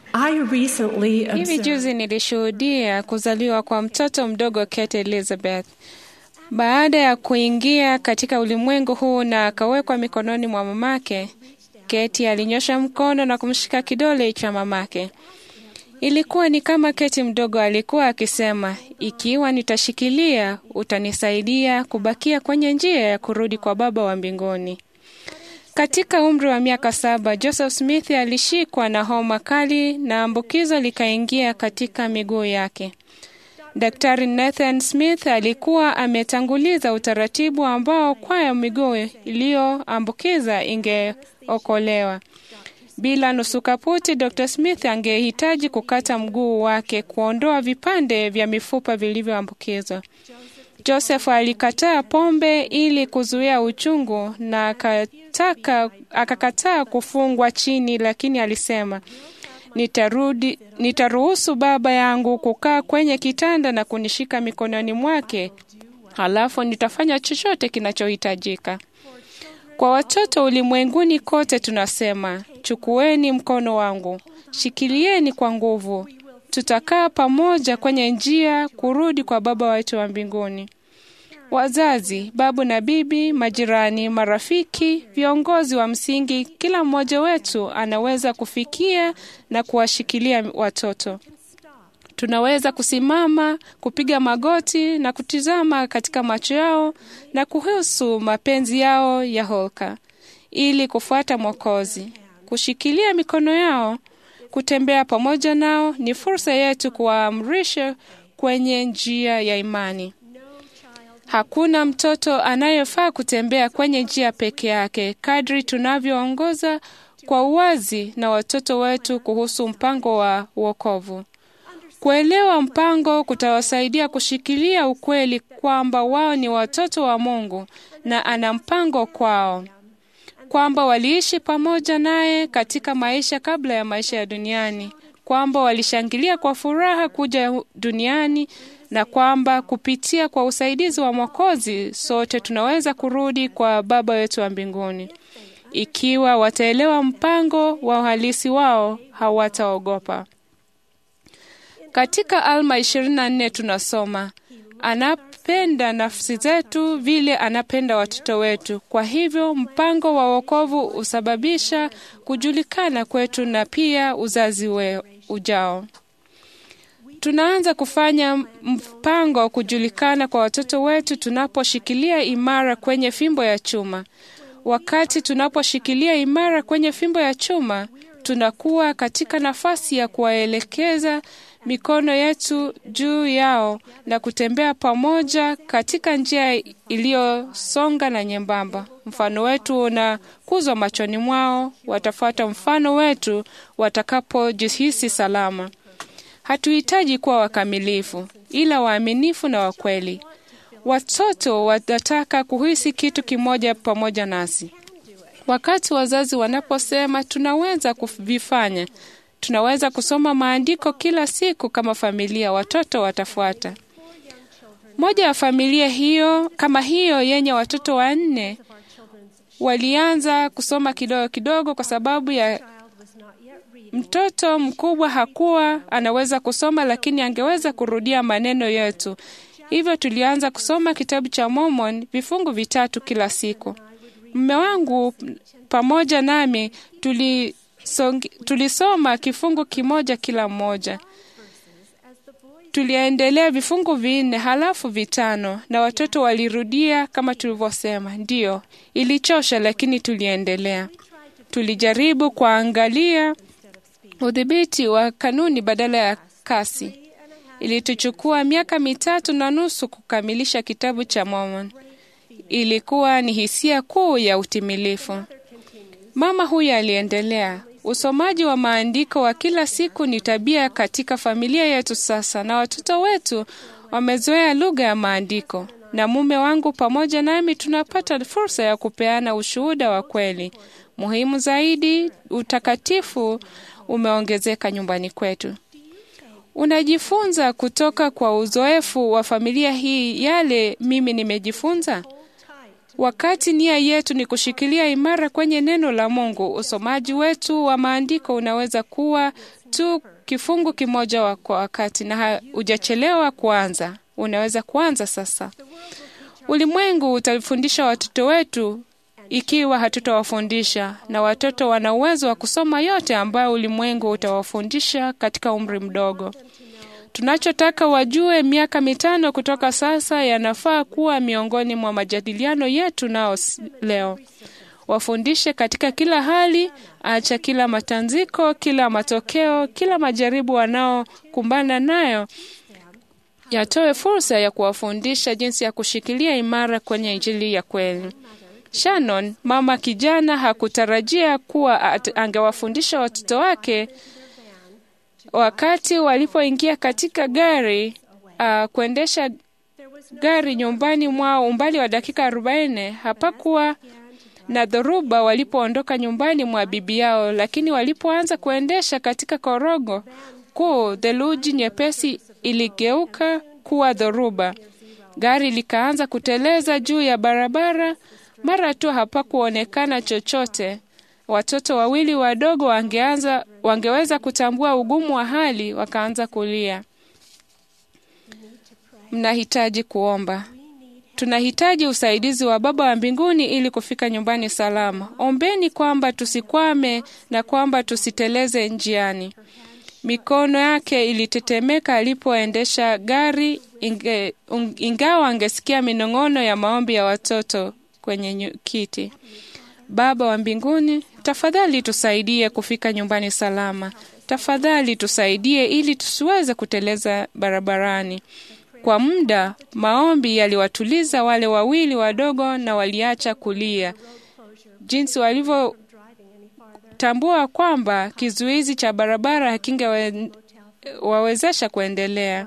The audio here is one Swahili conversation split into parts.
I recently Hivi observed juzi nilishuhudia kuzaliwa kwa mtoto mdogo Kate Elizabeth. Baada ya kuingia katika ulimwengu huu na akawekwa mikononi mwa mamake, Kate alinyosha mkono na kumshika kidole cha mamake. Ilikuwa ni kama Kate mdogo alikuwa akisema, ikiwa nitashikilia, utanisaidia kubakia kwenye njia ya kurudi kwa Baba wa mbinguni. Katika umri wa miaka saba, Joseph Smith alishikwa na homa kali na ambukizo likaingia katika miguu yake. Daktari Nathan Smith alikuwa ametanguliza utaratibu ambao kwayo miguu iliyoambukiza ingeokolewa. Bila nusu kaputi, Dr. Smith angehitaji kukata mguu wake kuondoa vipande vya mifupa vilivyoambukizwa. Joseph alikataa pombe ili kuzuia uchungu na akataka akakataa kufungwa chini, lakini alisema nitarudi, nitaruhusu baba yangu kukaa kwenye kitanda na kunishika mikononi mwake, halafu nitafanya chochote kinachohitajika. Kwa watoto ulimwenguni kote tunasema, chukueni mkono wangu, shikilieni kwa nguvu, tutakaa pamoja kwenye njia kurudi kwa Baba wetu wa mbinguni. Wazazi, babu na bibi, majirani, marafiki, viongozi wa msingi, kila mmoja wetu anaweza kufikia na kuwashikilia watoto. Tunaweza kusimama, kupiga magoti na kutizama katika macho yao na kuhusu mapenzi yao ya holka ili kufuata Mwokozi. Kushikilia mikono yao, kutembea pamoja nao ni fursa yetu kuwaamrisha kwenye njia ya imani. Hakuna mtoto anayefaa kutembea kwenye njia peke yake kadri tunavyoongoza kwa uwazi na watoto wetu kuhusu mpango wa wokovu. Kuelewa mpango kutawasaidia kushikilia ukweli kwamba wao ni watoto wa Mungu na ana mpango kwao, kwamba waliishi pamoja naye katika maisha kabla ya maisha ya duniani, kwamba walishangilia kwa furaha kuja duniani na kwamba kupitia kwa usaidizi wa Mwokozi sote tunaweza kurudi kwa Baba wetu wa mbinguni. Ikiwa wataelewa mpango wa uhalisi wao, hawataogopa. Katika Alma 24 tunasoma anapenda nafsi zetu vile anapenda watoto wetu. Kwa hivyo mpango wa wokovu husababisha kujulikana kwetu na pia uzazi we ujao. Tunaanza kufanya mpango wa kujulikana kwa watoto wetu tunaposhikilia imara kwenye fimbo ya chuma. Wakati tunaposhikilia imara kwenye fimbo ya chuma, tunakuwa katika nafasi ya kuwaelekeza mikono yetu juu yao na kutembea pamoja katika njia iliyosonga na nyembamba. Mfano wetu unakuzwa machoni mwao, watafuata mfano wetu watakapojihisi salama. Hatuhitaji kuwa wakamilifu, ila waaminifu na wakweli. Watoto wanataka kuhisi kitu kimoja pamoja nasi. Wakati wazazi wanaposema tunaweza kuvifanya, tunaweza kusoma maandiko kila siku kama familia, watoto watafuata. Moja ya familia hiyo kama hiyo yenye watoto wanne walianza kusoma kidogo kidogo, kwa sababu ya mtoto mkubwa hakuwa anaweza kusoma, lakini angeweza kurudia maneno yetu. Hivyo tulianza kusoma kitabu cha Mormon vifungu vitatu kila siku. Mme wangu pamoja nami tulisongi, tulisoma kifungu kimoja kila mmoja. Tuliendelea vifungu vinne halafu vitano, na watoto walirudia kama tulivyosema. Ndiyo, ilichosha, lakini tuliendelea. Tulijaribu kuangalia udhibiti wa kanuni badala ya kasi. Ilituchukua miaka mitatu na nusu kukamilisha kitabu cha Mormon. Ilikuwa ni hisia kuu ya utimilifu. Mama huyu aliendelea, usomaji wa maandiko wa kila siku ni tabia katika familia yetu sasa, na watoto wetu wamezoea lugha ya maandiko, na mume wangu pamoja nami tunapata fursa ya kupeana ushuhuda wa kweli. Muhimu zaidi, utakatifu umeongezeka nyumbani kwetu. Unajifunza kutoka kwa uzoefu wa familia hii yale mimi nimejifunza. Wakati nia yetu ni kushikilia imara kwenye neno la Mungu, usomaji wetu wa maandiko unaweza kuwa tu kifungu kimoja wa kwa wakati na hujachelewa kuanza. Unaweza kuanza sasa. Ulimwengu utafundisha watoto wetu ikiwa hatutawafundisha, na watoto wana uwezo wa kusoma yote ambayo ulimwengu utawafundisha katika umri mdogo. Tunachotaka wajue miaka mitano kutoka sasa yanafaa kuwa miongoni mwa majadiliano yetu nao leo. Wafundishe katika kila hali, acha kila matanziko, kila matokeo, kila majaribu wanaokumbana nayo yatoe fursa ya kuwafundisha jinsi ya kushikilia imara kwenye Injili ya kweli. Shannon, mama kijana, hakutarajia kuwa angewafundisha watoto wake wakati walipoingia katika gari uh, kuendesha gari nyumbani mwao umbali wa dakika arobaini. Hapakuwa na dhoruba walipoondoka nyumbani mwa bibi yao, lakini walipoanza kuendesha katika korogo kuu, theluji nyepesi iligeuka kuwa dhoruba. Gari likaanza kuteleza juu ya barabara. Mara tu hapakuonekana chochote. Watoto wawili wadogo wangeanza, wangeweza kutambua ugumu wa hali, wakaanza kulia. Mnahitaji kuomba. Tunahitaji usaidizi wa Baba wa mbinguni ili kufika nyumbani salama. Ombeni kwamba tusikwame na kwamba tusiteleze njiani. Mikono yake ilitetemeka alipoendesha gari, inge, un, ingawa angesikia minong'ono ya maombi ya watoto kwenye kiti. Baba wa mbinguni, tafadhali tusaidie kufika nyumbani salama. Tafadhali tusaidie ili tusiweze kuteleza barabarani. Kwa muda maombi yaliwatuliza wale wawili wadogo na waliacha kulia, jinsi walivyotambua kwamba kizuizi cha barabara hakingewawezesha kuendelea.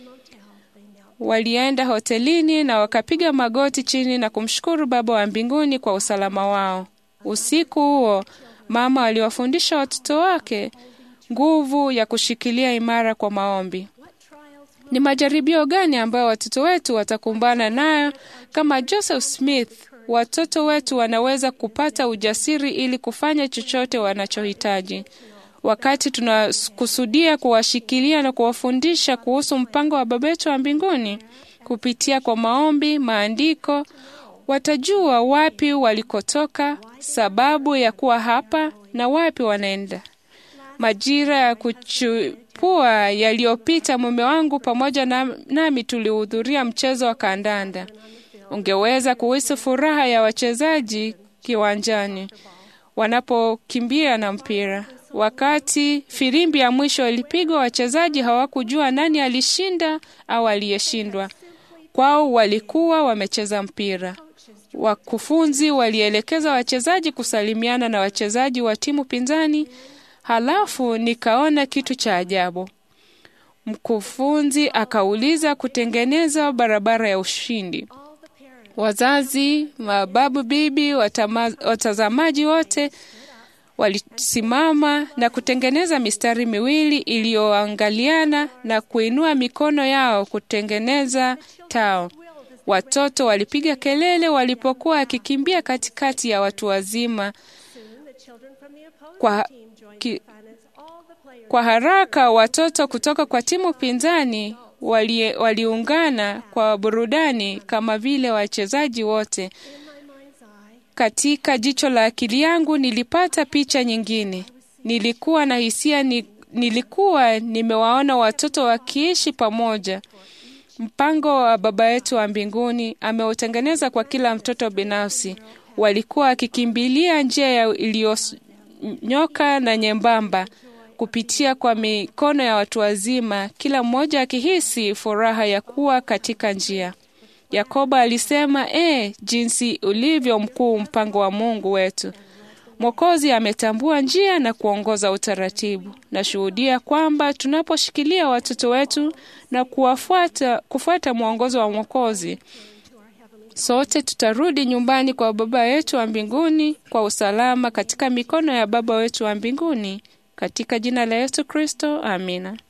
Walienda hotelini na wakapiga magoti chini na kumshukuru Baba wa mbinguni kwa usalama wao. Usiku huo mama aliwafundisha watoto wake nguvu ya kushikilia imara kwa maombi. Ni majaribio gani ambayo watoto wetu watakumbana nayo? Kama Joseph Smith, watoto wetu wanaweza kupata ujasiri ili kufanya chochote wanachohitaji. Wakati tunakusudia kuwashikilia na kuwafundisha kuhusu mpango wa Baba yetu wa mbinguni kupitia kwa maombi, maandiko, watajua wapi walikotoka, sababu ya kuwa hapa na wapi wanaenda. Majira ya kuchipua yaliyopita, mume wangu pamoja na, nami tulihudhuria mchezo wa kandanda. Ungeweza kuhisi furaha ya wachezaji kiwanjani wanapokimbia na mpira. Wakati filimbi ya mwisho ilipigwa, wachezaji hawakujua nani alishinda au aliyeshindwa. Kwao walikuwa wamecheza mpira. Wakufunzi walielekeza wachezaji kusalimiana na wachezaji wa timu pinzani. Halafu nikaona kitu cha ajabu. Mkufunzi akauliza kutengeneza barabara ya ushindi. Wazazi, mababu, bibi, watama, watazamaji wote walisimama na kutengeneza mistari miwili iliyoangaliana na kuinua mikono yao kutengeneza tao. Watoto walipiga kelele walipokuwa wakikimbia katikati ya watu wazima. Kwa, ki, kwa haraka watoto kutoka kwa timu pinzani wali, waliungana kwa burudani kama vile wachezaji wote. Katika jicho la akili yangu nilipata picha nyingine. Nilikuwa na hisia ni, nilikuwa nimewaona watoto wakiishi pamoja. Mpango wa Baba yetu wa mbinguni ameutengeneza kwa kila mtoto binafsi. Walikuwa wakikimbilia njia iliyonyoka na nyembamba kupitia kwa mikono ya watu wazima, kila mmoja akihisi furaha ya kuwa katika njia. Yakobo alisema, e, jinsi ulivyo mkuu mpango wa Mungu wetu. Mwokozi ametambua njia na kuongoza utaratibu. Nashuhudia kwamba tunaposhikilia watoto wetu na kuwafuata, kufuata mwongozo wa Mwokozi, sote tutarudi nyumbani kwa Baba yetu wa mbinguni kwa usalama katika mikono ya Baba wetu wa mbinguni. Katika jina la Yesu Kristo, amina.